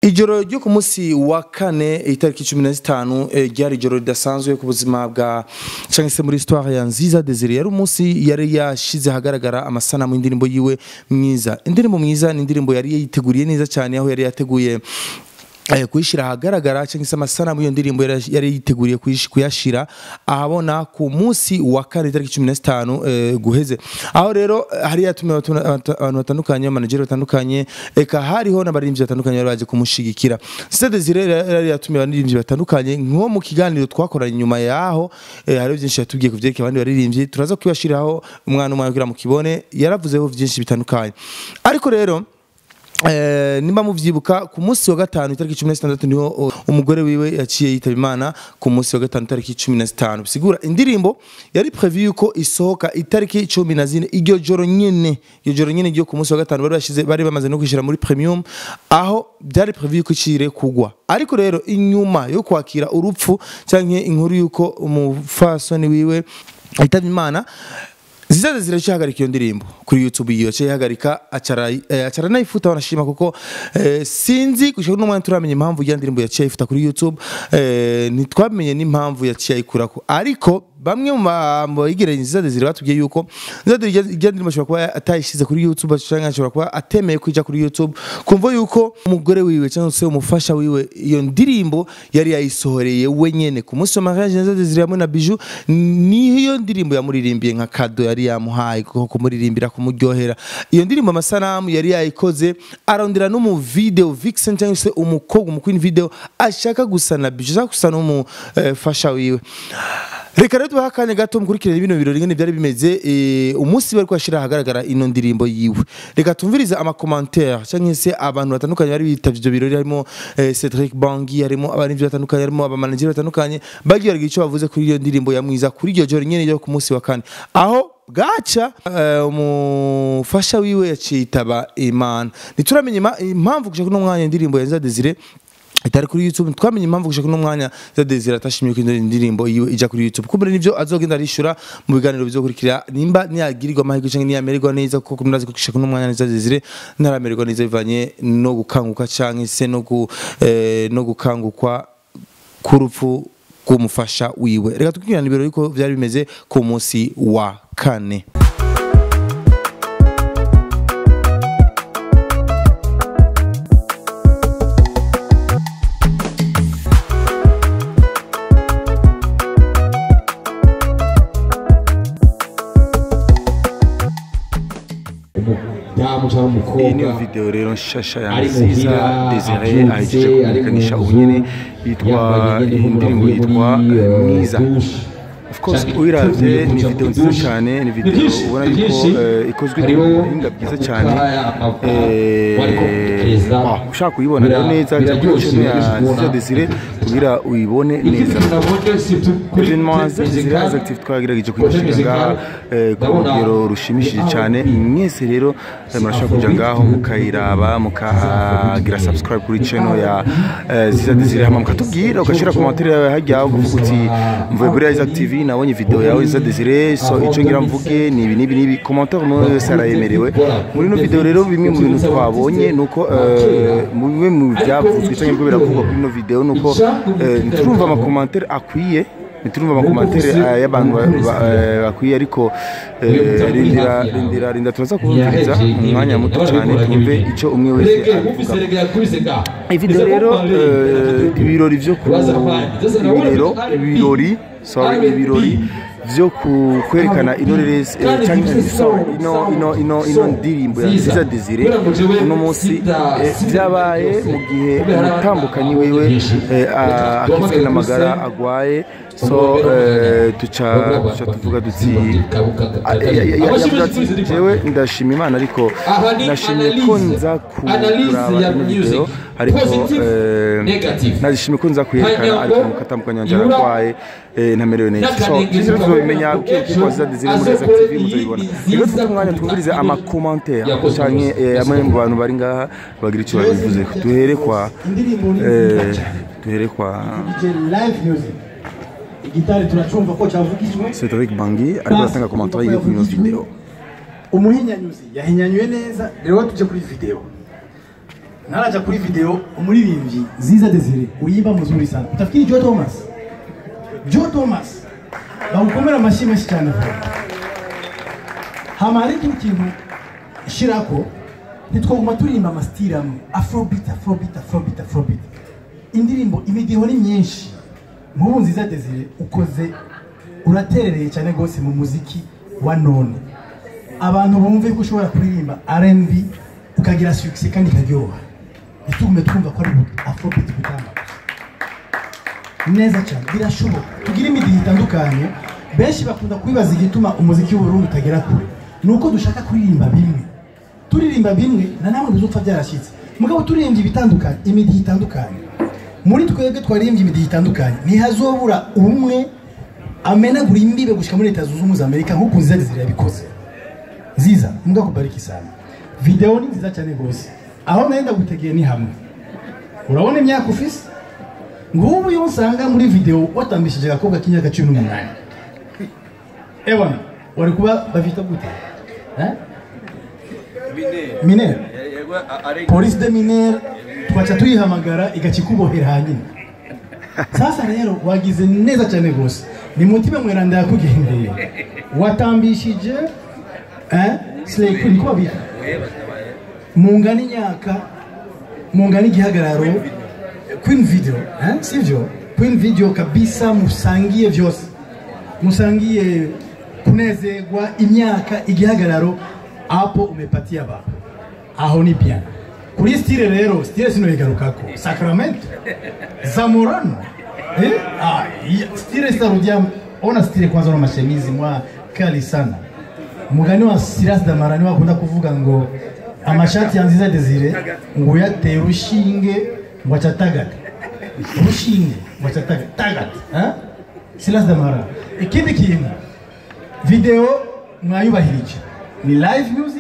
ijoro ryo ku munsi wa kane itariki cumi na zitanu eh, ryari ijoro ridasanzwe ku buzima bwa cyangwa se muri histoire ya nziza desire yari umunsi yari yashize ahagaragara amasanamu y'indirimbo yiwe mwiza indirimbo mwiza ni indirimbo yari yiteguriye neza cyane aho yari yateguye eh, kuyishyira ahagaragara cyangwa se amasanamu y'iyo ndirimbo yari yari yiteguriye kuyish- kuyashyira ahabona ku munsi wa kane itariki cumi na zitanu eh, guheze aho rero eh, hari yatumiwe abantu abantu batandukanye amanageri batandukanye eka hariho n'abaririmbyi batandukanye bari baje kumushigikira Sita Desire yari yari yatumiwe abaririmbyi batandukanye nko mu kiganiro twakoranye nyuma yaho eh, hari byinshi yatubwiye ku byerekeye abandi baririmbyi turaza kubibashiraho umwana umwe kugira mu kibone yaravuzeho byinshi bitandukanye ariko rero Eh, nimba muvyibuka ku munsi wa gatanu itariki cumi na zitandatu niho o, umugore wiwe yaciye yitaba imana ku munsi wa gatanu itariki cumi na zitanu bisigura indirimbo yari prevu yuko isohoka itariki cumi na zine iryo joro nyene iryo joro nyene ryo ku munsi wa gatanu bari bashize bari bamaze no kwishyira muri premium aho byari prevu yuko icire kugwa ariko rero inyuma yo kwakira urupfu canke inkuru yuko umufasoni wiwe yitaba imana zizaza ziracihagarika iyo ndirimbo kuri youtube iyo yaciye ihagarika acara eh, acara nayifuta wanashima kuko eh, sinzi gushaka n'umwanya turamenya impamvu ya ndirimbo yaciye ayifuta kuri youtube eh, ntitwamenye n'impamvu yaciye ayikurako ariko bamwe mu ba- mu bayigereye zizaza ziri batubwiye yuko zizaza ijya ndirimbo ashobora kuba atayishyize kuri youtube cyangwa ashobora kuba atemeye kujya kuri youtube kumva yuko umugore wiwe cyangwa se umufasha wiwe iyo ndirimbo yari yayisohoreye wenyene ku munsi wa mariage zizaza ziri hamwe na biju niyo ndirimbo yamuririmbiye nka kado yari yamuhaye ko kumuririmbira kumuryohera iyo ndirimbo amasanamu yari yayikoze arondera no mu video vixen cyangwa se umukobwa umukwini video ashaka gusa na biju ashaka gusa n'umufasha wiwe reka rero tubahe akanya gato mukurikirane bino birori ngene byari bimeze eh, umunsi bari kwashira ahagaragara ino ndirimbo yiwe reka tumvirize amakomantere cyangwa se abantu batandukanye bari bitavye ivyo birori harimo eh, Cedric Bangi harimo abarivyi batandukanye harimo abamanageri batandukanye bagiye baragira ico bavuze kuri iyo ndirimbo ya mwiza kuri iryo joro nyene ryo ku munsi wa kane aho bwaca eh, umufasha wiwe yaciye yitaba imana ntituramenya ima- impamvu gushaka uno mwanya indirimbo ya Nza Desire itari kuri YouTube twamenye impamvu gushaka no mwanya za Desire atashimye ko indirimbo yiwe ija kuri YouTube kumbe nivyo azogenda arishura mu biganiro bizokurikira nimba niyagirirwa amahirwe cyangwa niyamererwa neza kuko murazi ko gushaka no mwanya za Desire ntaramererwa neza bivanye no gukanguka cyangwa se no gu, eh, no gukangukwa k'urupfu rw'umufasha wiwe reka tukurikirane ibiro yuko byari bimeze ku munsi wa kane umudamu cyangwa iyi niyo umukobwa video rero nshasha ya ari nziza muhira, Desire abyutse, ahejeje ari mu kumenyekanisha nzu, ubu nyene yitwa yambaye nyene indirimbo nk'umuntu yitwa muri, eh, eh, mwiza douche. of course Canke uyiravye iteguye ni kuja video muri nziza douche. cyane ni Ni video byinshi, ubona ni yuko byinshi. eh, ikozwe Hariho ku buhinga bwiza cyane amavoka, Eh, wariko perezida. ah, ushaka kuyibona rero Bira- neza jya kuri biraryoshe, channel ya biraryoshe Nziza kubona. Desire kugira uyibone neza Ikindi nabonye surtout kuri evenement Trade za Desire Musical, Active twagerageje Projet kuyishyira ngaha Musical, eh, ku ndabona rugero rushimishije ni cyane aho- mwese rero eh, murashobora kuja ngaho mukayiraba mukagira subscribe kuri channel ya eh, Ziza Desire hama mukatubwira ugashira commentaire yawe hajya uvuga uti mvuye kuri Isaac TV nabonye video yawe Ziza Desire so ico ngira mvuge ni ibi nibi nibi commentaire umuntu wese arayemerewe muri no video rero bimwe mu bintu twabonye nuko eh, mu bimwe mu byavuzwe cyangwa ibyo biravugwa kuri no video nuko eh, nturumva ama commentaire akwiye ntiturumva amakomantere eh, y'abantu ba- ba- eh, bakwiye ariko eh, rindira rindira rinda turaza kubumviriza mu mwanya muto cyane twumve icyo umwe wese abivuga ivideo rero eh, ibirori byo ku ibirero ibirori sorry ibirori byo ku- kwerekana inorerezi eh, cyangwa sorry, ino ino ino ino ndirimbo ya Nziza Desire uno munsi eh, byabaye mu gihe umutambukanyi wiwe eh, a- akitswe n'amagara agwaye so eh, tuca tuca tuvuga duti Ah, ya- ya- ya- yavuze ati jewe ndashima imana ariko nashimye ko nza ku- kuraba ino video ariko eh, nashimye ko nza kuyerekana ariko mukatambukanyi wanje aragwaye eh, ntamerewe neza so twese tuzobimenya uko waziza Desire muri Isaac TV muzabibona rero tuze umwanya twumvirize amakomantere canke eh, amwe mu bantu bari ngaha bagira icyo babivuze duhere kwa eh, duhere kwa live music igitari turacumva ko cyavugijwe Cedric Bangi ariko aratanga komantere yiwe kuri ino video umuhinyanyuzi yahinyanyuye neza rero tujye kuri video naraja kuri video umuririmbyi Ziza Desire uyimba muzuri sana utafikiri Joe Thomas Joe Thomas bawukomera amashyi menshi cyane hama hari ikindi kintu shirako ntitwaguma turirimba amasitiri amwe afrobeat afrobeat afrobeat afrobeat indirimbo imidiho ni myinshi nk'ubu nziza desire ukoze uraterereye cyane rwose mu muziki wa none abantu bumve ko ushobora kuririmba R&B ukagira success kandi ikaryoha ntitugume twumva ko ari afrobeat gutanga neza cyane birashoboka tugira imidiho itandukanye benshi bakunda kwibaza igituma umuziki w'uburundi utagera kure ni uko dushaka kuririmba bimwe turirimba bimwe na namwe bizupfa byarashyitse mugabo turirimbye ibitandukanye imidiho itandukanye muri twebwe twaririmbye imidiho itandukanye ntihazobura umwe amenagura imbibe gushyika muri leta zunze ubumwe za amerika nk'uko nziza desire yabikoze nziza mbwa kubariki sana videwo ni nziza cyane rwose aho nenda gutegeye ni hamwe urabona imyaka ufise ngubu iyo usanga muri videwo watambishije agakobwa k'imyaka cumi n'umunani ebona wari kuba bafite gute Eh? minere polisi de minere twaca tuyihamagara igaca ikubohera hanyuma sasa rero wagize neza cyane rwose ni mutima mweranda yakugendeye watambishije eh? slay queen ko babita mungana imyaka mungana igihagararo queen video eh? sivyo queen video kabisa musangiye vyose musangiye kunezerwa imyaka igihagararo hapo umepatia baba aho ni bien kuri stile rero stile sinoigarukako sacramento zamorano eh? ah, ya- stile sitarudia ona stile kwanza na mashemizi mwa kali sana mugani wa silas damara niwe akunda kuvuga ngo amashati ya nziza desire ngo uyateye urushinge ngo acatagata urushinge ngo acatagata tagata eh? silas damara ikindi kintu video mwayubahirije ni live music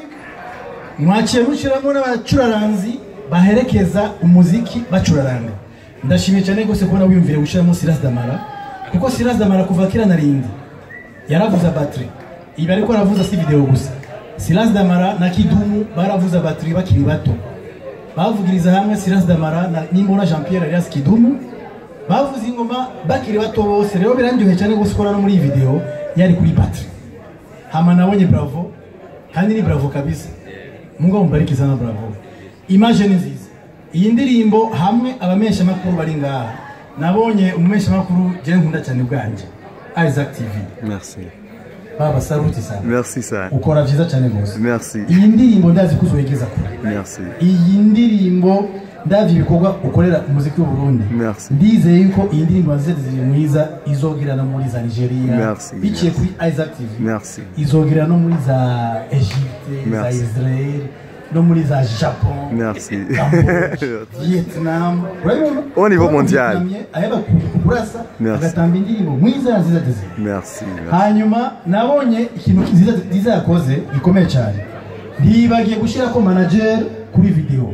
mwaciye mushyiramo n'abacuraranzi baherekeza umuziki bacuraranga ndashimiye cyane rwose kubona wiyumvire gushyiramo silas damara kuko silas damara kuva kera na rindi yaravuza battery ibi ariko aravuza si video gusa silas damara na kidumu baravuza battery bakiri bato bavugiriza hamwe silas damara na nimbona jean pierre alias kidumu bavuza ingoma bakiri bato bose rero birandyoheye cyane rwose ukora no muri iyi video yari kuri battery hama nabonye bravo kandi ni bravo kabisa mungu mumbariki sana bravo image ni nziza iyi ndirimbo hamwe abamesha makuru bari ngaha nabonye umumesha makuru je nkunda cyane bwanje Isaac TV Merci. baba saruti sana Merci sana. ukora vyiza cyane rwose Merci. iyi ndirimbo ndazi ko uzoyigeza kure Merci. iyi ndirimbo ndavye ibikorwa ukorera umuziki w'uburundi Merci. ndizeye yuko iyi ndirimbo wazize ziri mwiza izogira no muri za nigeria Merci, biciye merci. kuri isaac tv Merci. izogira no muri za egypte za Merci. israel no muri za japon Merci. Camboge, vietnam urabibona Au niveau mondial. Vietnamien aheba ku- kurasa Merci. agatamba indirimbo mwiza yazize desire Merci. hanyuma nabonye ikintu nziza nziza yakoze gikomeye cyane ntibagiye gushyira ko manager kuri video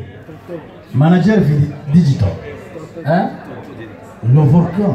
manager vidi- digital hein? le volcan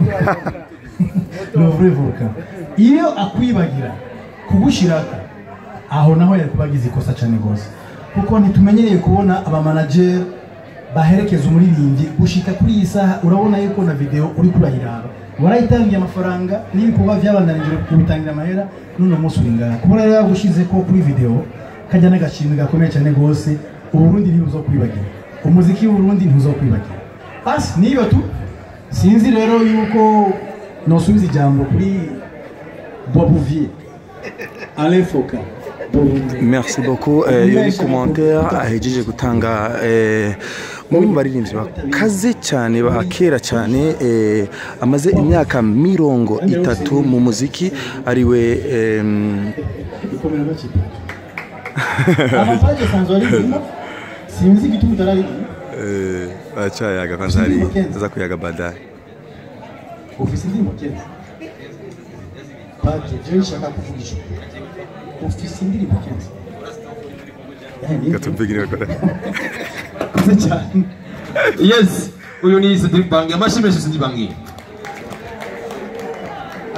le vrai volcan iyo akwibagira kugushyirako aho naho yari kuba agize ikosa cyane rwose kuko ntitumenyereye kubona abamanager baherekeza umuririmbyi gushika kuri iyi saha urabona yuko na video uri kurayiraba warayitangiye amafaranga n'ibikorwa byabandanije kubitangira amahera none umunsi uri ngaha kuba rero yagushize ko kuri video kajya n'agashimwe gakomeye cyane rwose uburundi ntibuzo kwibagira umuziki w'uburundi ntuzo kwibagira basi niyo tu sinzi rero yuko nosubiza ijambo kuri bobuvier alain foka Bobuvier. merci beaucoup eh, iyo ni commentaire ahejeje gutanga eh, umwe mu baririmbyi bakaze cyane ba kera cyane eh, amaze imyaka mirongo itatu mu muziki ariwe em, ikomera bakipa amapaje sanzwe arimo sinzi igituma utararimo Eh, Achayaga kwanza hari ndaza kuyaga baadaye. ufise indirimbo kenshi paje jewe nshaka kuvugisha ufise indirimbo kenshi Katupigine kwa. kuze cyane yes uyu ni Cedric Bangi amashyi menshi Cedric Bangi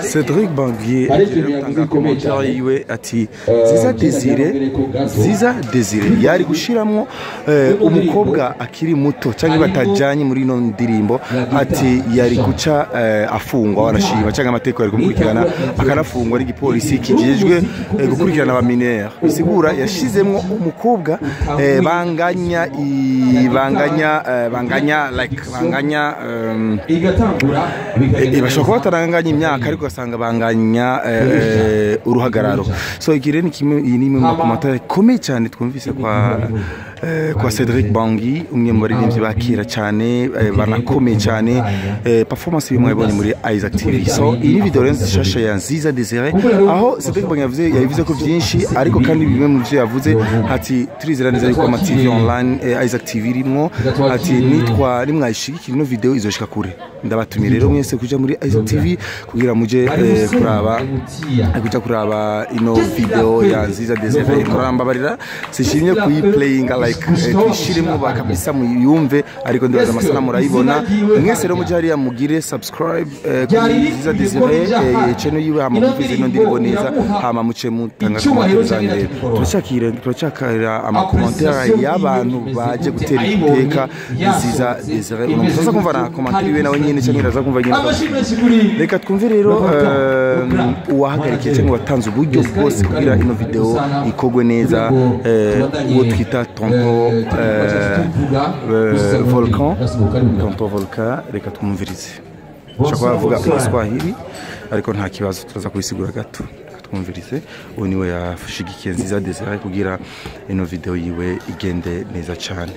Cedric Bangier Hari ikintu agira yavuze gutanga gikomeye komentari cyane. yiwe ati Eh, ziza Michel desire yavuze ko gato- ziza desire yari gushiramwo eh, umukobwa akiri muto cyangwa batajanye muri ino ndirimbo ati yari guca eh, afungwa wanashima cyangwa amategeko yari gukurikirana akanafungwa n'igipolisi kijejwe eh, gukurikirana aba minere bisigura yashizemwo umukobwa eh, banganya i- banganya eh, banganya like banganya um, igatangura Eh, bashobora kuba bataranganya imyaka ariko ugasanga banganya eh, uruhagararo so iki rero ni kimwe iyi ni imwe mu makomantere ikomeye cyane twumvise kwa eh, kwa Cedric Bangi umwe mu baririmbyi ba kera cyane eh, banakomeye cyane eh, performance y'imwe yabonye muri Isaac TV so iyi ni video rero nshasha ya Nziza Desire aho Cedric Bangi yavuze yabivuze ko byinshi ariko kandi bimwe mu byo yavuze ati turizera neza yuko ama TV online eh, Isaac TV irimo ati nitwa nimwayishigikira ino video izoshika kure ndabatumiye rero mwese kuja muri Isaac TV kugira muje eh, kuraba kuja kuraba ino video ya Nziza Desire murambabarira sishimye kuyiplayinga like eh, tuyishiremo bakabisa muyumve ariko ndibaza amasana murayibona mwese rero muje hariya mugire subscribe eh, kuri Nziza Desire eh, channel yiwe hama muvize ino ndirimbo neza hama muce mutanga komantere zanyu rero turacyakira turacyakira amakomantere y'abantu baje gutera iteka Nziza Desire uno musaza kumva na komantere iwe nawe nyine cyangwa iraza kumva nyine reka twumve rero eh, uwahagarikiye cyangwa watanze uburyo bwose kugira ino video ikogwe neza eh, uwo twita tonto eh, eh, volcan tonto volcan reka twumvirize ushobora kuba avuga igiswahili ariko nta kibazo turaza kubisigura gato Reka twumvirize uwo niwe yashigikiye nziza desire kugira ino video yiwe igende neza cyane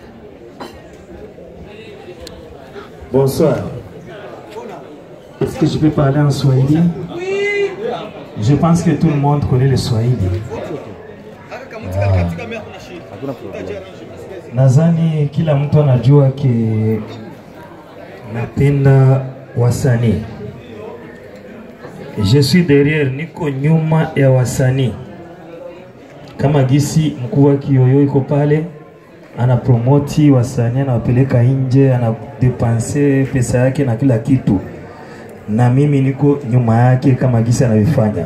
Bonsoir. Est-ce que je peux parler en Swahili Je pense que tout le monde connaît le Swahili. Nadhani kila mtu anajua ke napenda wasanii. Je suis derrière, niko nyuma ya wasanii. Kama gisi mkuu wa Kiyoyo iko pale anapromoti wasanii, anawapeleka nje, anadepanse pesa yake na kila kitu, na mimi niko nyuma yake kama gisi anavyofanya.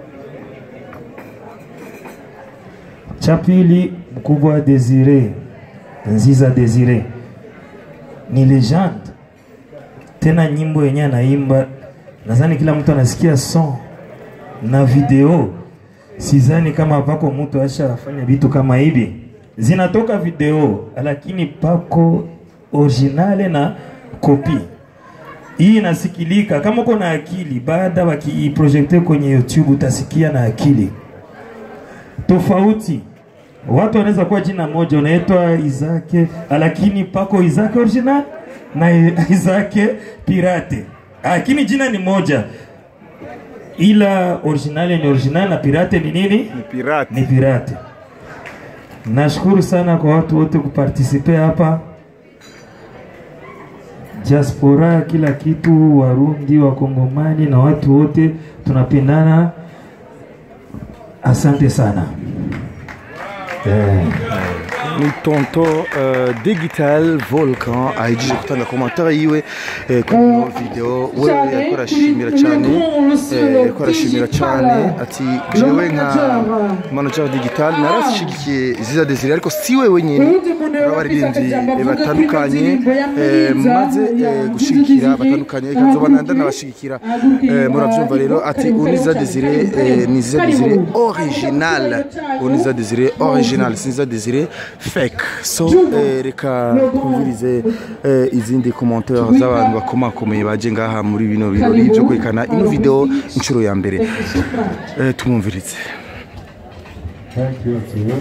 Cha pili, mkubwa Desire Nziza Desire ni legend, tena nyimbo yenyewe anaimba, nadhani kila mtu anasikia son na video. Sidhani kama pako mtu ashafanya vitu kama hivi, zinatoka video lakini pako originale na kopi. Hii inasikilika kama uko na akili, baada wakiiprojekte kwenye YouTube utasikia na akili tofauti. Watu wanaweza kuwa jina moja unaitwa Izake, lakini pako Izake original na Izake pirate, lakini jina ni moja, ila original ni original na pirate ni nini? ni pirate Ni pirate. Nashukuru sana kwa watu wote kupartisipe hapa, diaspora, kila kitu, Warundi, Wakongomani na watu wote tunapendana. Asante sana eh. ni tonto uh, digital volcan ahejeje gutanga komantere yiwe eh, kuri ino video we yariko arashimira cyane eh, yariko arashimira cyane ati jewe nka manager digital narashigikiye ziza desire ariko si we wenyine abaririmbyi eh, batandukanye eh, maze eh, gushigikira batandukanye ikazoba nanda nabashigikira eh, murabyumva rero ati uniza desire eh, ni ziza desire original uniza desire original sinza desire fake so eh, reka twumvirize eh, izindi commentaire z'abantu bakomakomeye baje ngaha muri bino birori byo kwerekana ino video inshuro ya mbere eh, tumwumvirize Thank you, too.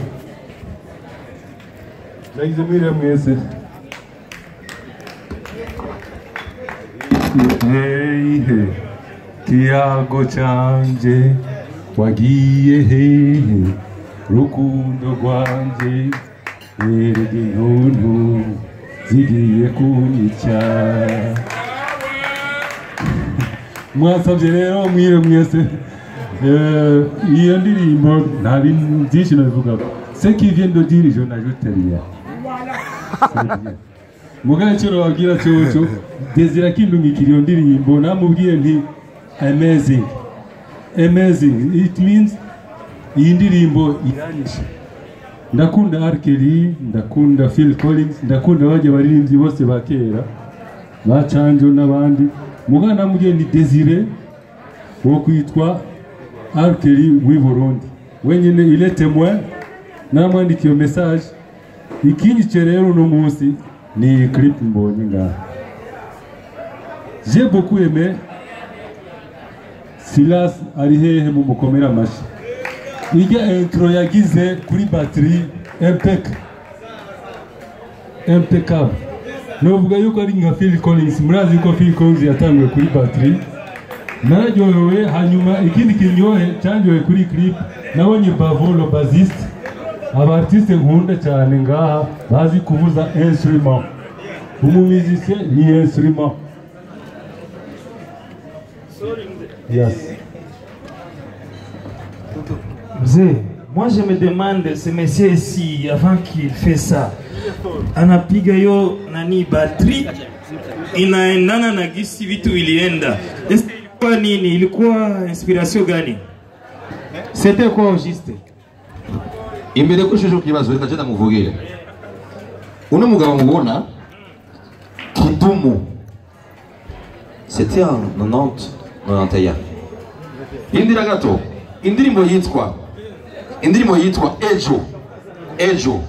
Nagize mwiriwe mwese. Hey, hey. Kiyago canje wagiye hehe rukundo rwanje erege yuntu zigiye kunyica mwasabye rero mwire mwese Eh, iyo ndirimbo nta bintu byinshi nabivugaho se qui vient de dire je n'ajoute rien C'est bien. mugabo icyo nababwira cyoco desire akindungikira iyo ndirimbo namubwiye nti amazing amazing it means iyi ndirimbo iranyishe ndakunda R. Kelly ndakunda Phil Collins ndakunda bajya baririmbyi bose ba kera ba Canjo n'abandi mugana mugiye ni Desire wo kwitwa R. Kelly w'i Burundi wenyine il est témoin naramwandikiye message ikinyice rero uno munsi ni clip mbonye ngaha j'ai beaucoup aimé Silas ari hehe mu mukomera amashyi irya intro yagize kuri batiri empeka impecable novuga yuko ari nka Phil Collins murazi yuko Phil Collins yatanguye kuri batiri nararyohewe hanyuma ikindi kinyohe cyanyohe kuri clip nabonye Bavolo bassiste abartiste nkunda cyane ngaha bazi kuvuza instrument umumizisien ni instrument yes Mzee, moi je me demande ce monsieur ici avant qu'il fait ça anapiga yo nani batterie inaendana na gisi vitu ilienda. Eske ilikuwa nini? Ilikuwa inspiration gani? C'était quoi au juste? imbere ko shuje kibazo reka jenda muvugire uno mugabo mubona kidumu c'était en 90 91 indira gato indirimbo yitwa indirimbo yitwa ejo ejo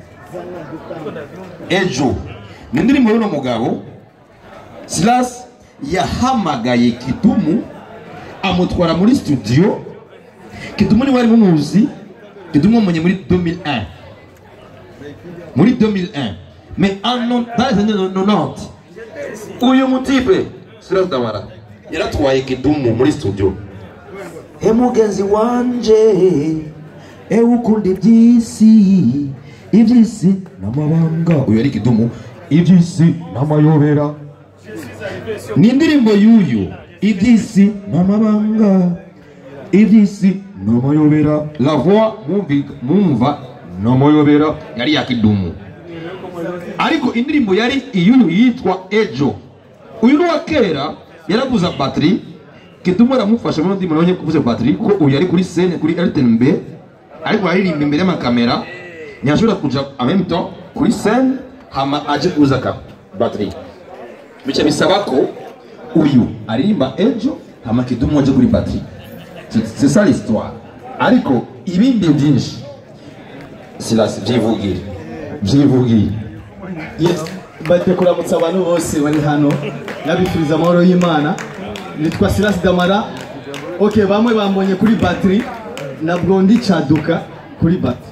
ejo ni indirimbo y'uno mugabo silas yahamagaye kidumu amutwara muri studio kidumu niwe wari mumuzi kidumu mwenye muri 2001 muri 2001 mais en non- dans les années 90 uyu mutipe silas damara yaratwaye kidumu muri studio he mugenzi wanje ewe ukunda iby'isi iby'isi n'amabanga uyu ari kidumu iby'isi n'amayobera ni indirimbo y'uyu iby'isi n'amabanga iby'isi n'amayobera la voix mumvi- mumva n'amayobera yari ya kidumu ariko indirimbo yari iy'uyu yitwa ejo uyu ni uwa kera yaraguza batiri kidumu aramufasha muri ndimo nabonye kuvuza batiri ko uyu yari kuri scene kuri RTNB ariko aririmba imbere y'amakamera ntiyashobora kuja en même temps kuri scene hama aje kuza ka batiri bica bisaba ko uyu aririmba ejo hama kidumu aje kuri batiri C'est- c'est ça l'histoire ariko ibindi byinshi silasi byivugire byivugire Yes, bate kuramutsa abantu bose bari hano nabifuriza amahoro y'imana nitwa Silas Damara ok bamwe bambonye kuri batiri nabwo ndi caduka kuri batiri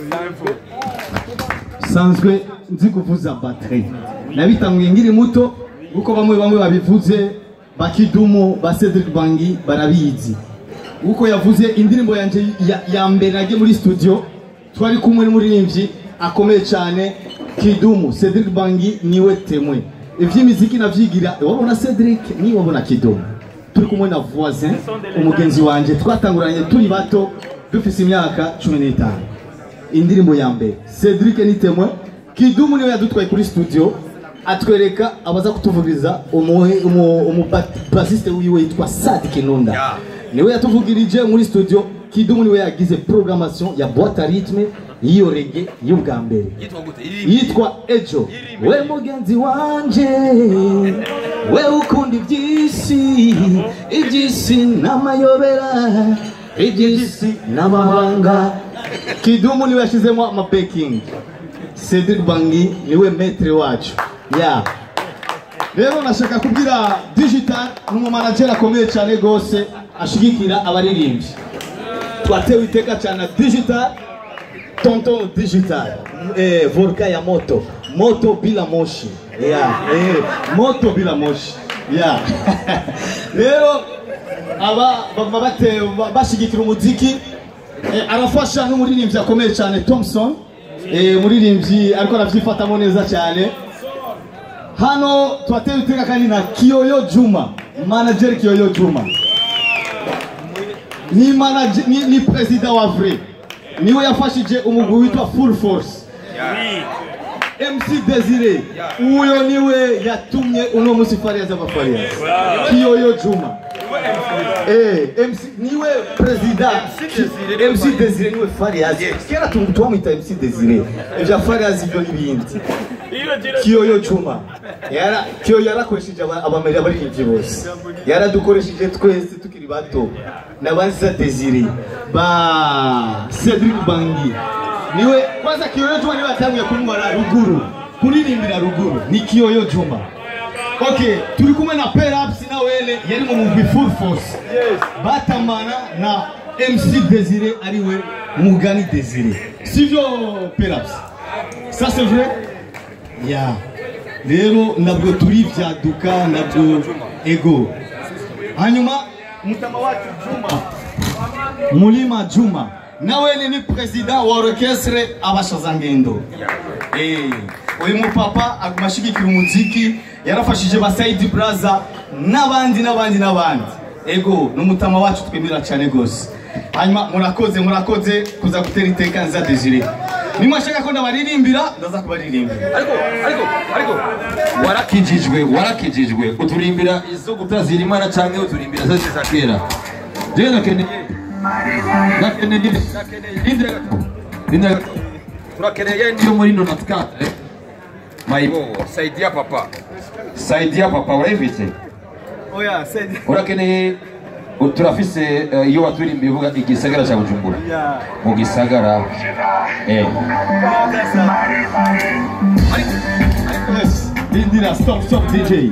sanzwe nzi kuvuza batiri nabitanguye ngiri muto kuko bamwe bamwe babivuze bakidumu ba Cedric Bangi barabizi uko yavuze indirimbo yanje ya, ya mbere nagiye muri studio twari kumwe n'umuririmbyi akomeye cyane Kidumu Cedric Bangi niwe temwe ivy'imiziki navyigira wabona Cedric ni wabona Kidumu turi kumwe na voisin umugenzi wanje twatanguranye turi bato dufise imyaka 15 indirimbo ya mbere Cedric ni temwe Kidumu niwe yadutwaye kuri studio atwereka abaza kutuvugiriza umubasiste wiwe yitwa Sadi Kinunda niwe yatuvugirije muri studio Kidumu niwe yagize programmation ya boîte à rythme y'iyo rege y'ubwa mbere yitwa Ejo we mugenzi wanje we ukunda iby'isi iby'isi n'amayobera iby'isi n'amahanga Kidumu niwe yashizemo amapeking Cedric Bangi niwe metre wacu ya rero nashaka kubwira digital ni umumanageri akomeye cyane rwose ashigikira abaririmbyi twatewe iteka cyane na digital tonton digital eh, volka ya moto moto bila moshi yeah, eh, moto bila moshi yeah. rero aba baba bate bashigikira umuziki eh, arafasha n'umuririmbyi akomeye cyane Thompson eh, umuririmbyi ariko arabyifatamo neza cyane hano twatewe iteka kandi na Kiyoyo Juma manager Kiyoyo Juma ni manager ni, ni president wa vrai niwe yafashije umugwi witwa Full Force MC Desire uyo niwe yatumye uno musi Farias aba Farias Kiyoyo Juma Eh, MC niwe perezida MC Desire niwe Farias kera tu- twamwita MC Desire ivya Farias ivyo n'ibindi kiyoyo cuma yara kiyoyo yarakoresheje aba- abameri abaririmbyi bose yaradukoresheje twese tukiri bato nabanza Desire ba Cedric Bangi niwe kwanza kiyoyo cuma niwe yatanguye kumubara ruguru kuririmbira ruguru ni kiyoyo cuma Okay, turi kumwe na Peraps na wele yari mu mugwi Full Force. Batamana na MC Desire ariwe Mugani Desire. Sivyo Peraps? Ça c'est vrai? Yeah. Rero nabwo turi vyaduka nabwo ego. Hanyuma mutama wacu Juma. Mulima Juma. Nawe ni president wa orchestre Abashazangendo. Eh, uyu mupapa agumashigikira umuziki yarafashije ba Saidi Braza n'abandi n'abandi n'abandi. Ego n'umutama wacu twemera cyane gose. Hanyuma murakoze murakoze kuza gutera iteka nza Desire. Nimwashaka ko ndabaririmbira ndaza kubaririmbira. ariko ariko ariko warakijijwe warakijijwe uturimbira izo gutazira imana canke uturimbira zo za kera jewe nakeneye nakeneye nakeneye rindira gato rindira gato turakeneye niyo muri nonatkate mayibo saidia papa saidia papa urayifise Oya, Saidi. urakeneye u- turafise eh, iyo waturimbiye uvuga igisagara ca bujumbura mu gisagara eh Yes. Rindira stop stop DJ.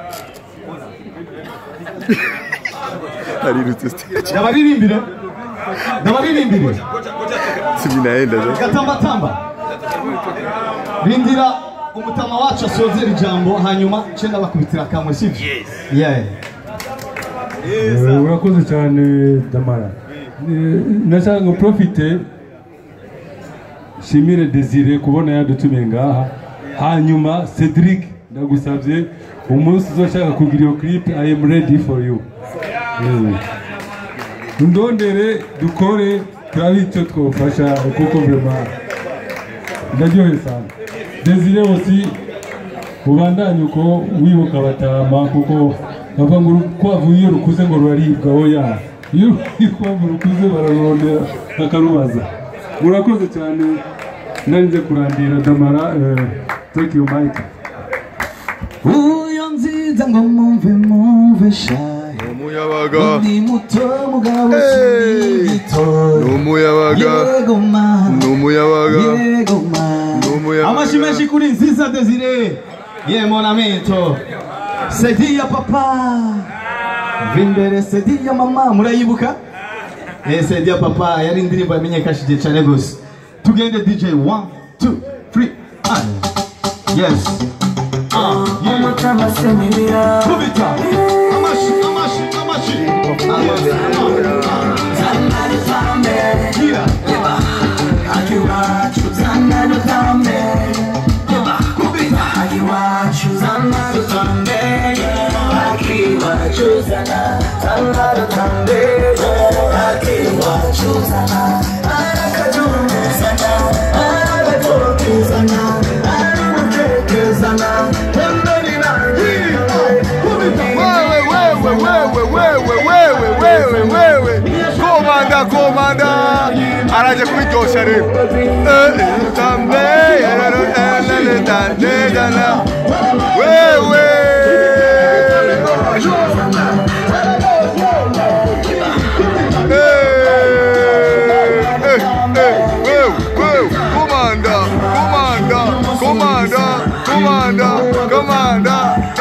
arirutse stage Ndabaririmbira. Ndabaririmbira. sibinaenda je gatamba tamba rindira umutama wacu asozera ijambo hanyuma cenda bakubitira kamwe sivyo yeah. Eh, urakoze cyane damara Eh, nashaka ngo profite shimire desire kubona yadutumiye ngaha hanyuma cedric ndagusabye umunsi uzoshaka kugira iyo clip i am ready for you Eh. ndondere dukore turabe icyo twofasha kuko vrema ndaryohe sana desire aussi ubandanye uko wibuka batama kuko bavuga ngo urukwavu iyo rukuze ngo ruraribwa oya iyo urukwavu rukuze bararurondera bakarubaza murakoze cyane narinze kurandira damara eh, take your mic uyo nziza ngo mumve mumve shaye umuyabaga ndi muto mugabo Hey! sinigitoya ni umuyabaga yego mana ni umuyabaga yego mana ni umuyabaga amashi menshi kuri nziza desire ye mon amito sedi ya papa vimbere sedi ya mama murayibuka eh sedi ya papa yari indirimbo yamenyekashije cyane gose tugende dj 1 2 3 and yes ah yeah kubita amashi amashi amashi amashi yeah wewe wewe wewe wewe wewe wewe wewe komanda komanda araje kubiryosha rero Eh, eh, tambe yararo, eh, la, la, da, de, da, la. wewe Eh, eh, eh, wewe, wewe, komanda komanda komanda komanda komanda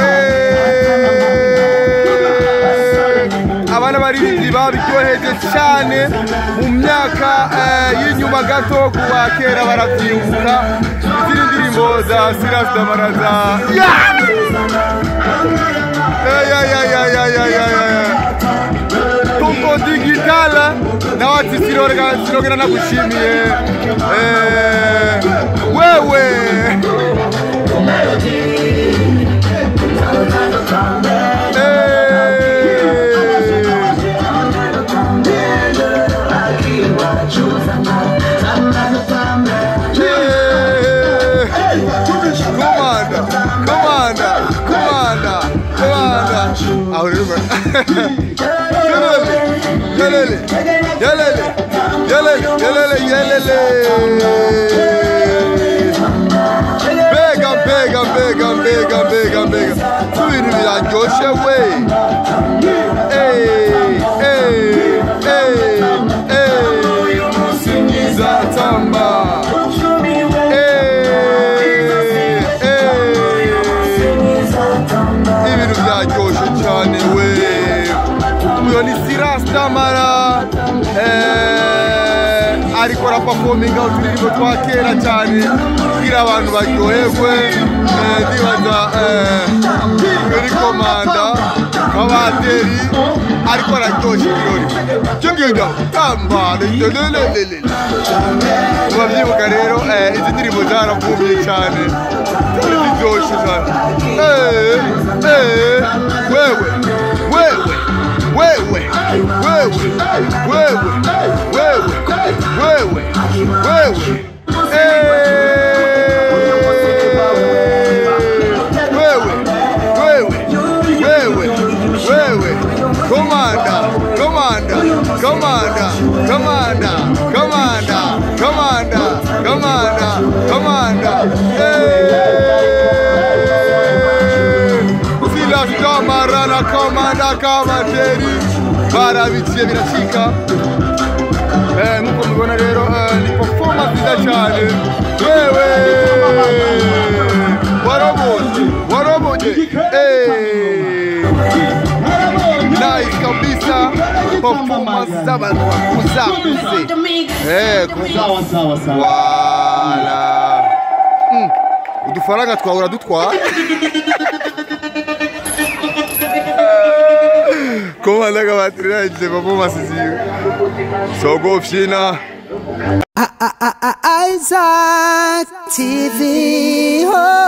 Eh, abana baririmbyi babiryoheje cyane mu myaka eh, y'inyuma gato kuwa kera baravyibuka izindi ndirimbo za Silas Damaraza yeah! Eh, ya, ya, ya, ya, ya, ya, ya, ya. tuko digitala na wati sirorega sirogera nakushimiye eh, wewe komanda komanda komanda komanda aho rero Yelele, yelele, yelele, yelele, yelele. Mbega, mbega, mbega, mbega, mbega, mbega. Ibintu biraryoshe we. Hey, hey, hey, hey. Singiza tamba. ibintu byaryoshe cyane we uyo ni sirasitamara ariko arapafominga uturirimbo twa kera cyane kugira abantu baryoherwe Eh, ndibaza iyo ni komanda kabateri ariko araryoshe ibirori cyo ngibyo tamba lelelelele murabyibuka rero eh, izi ndirimbo zaravumye cyane zari ziryoshye cyane Eh, eh, wewe wewe wewe wewe wewe wewe wewe wewe wewe wewe wewe komanda komanda komanda komanda komanda komanda komanda komanda silasitamarana komanda kamateri barabiciye biracika Eh, nk'uko mubibona rero eh, ni performance nziza cyane wewe warabonye warabonye Eh. nice kabisa performance z'abantu bakuze akuze Eh, kuza sawa sawa sawa wala Mm. udufaranga twahora dutwara komanda kabatiri nagize performance ziwe sogo fyina Isaac TV. Oh.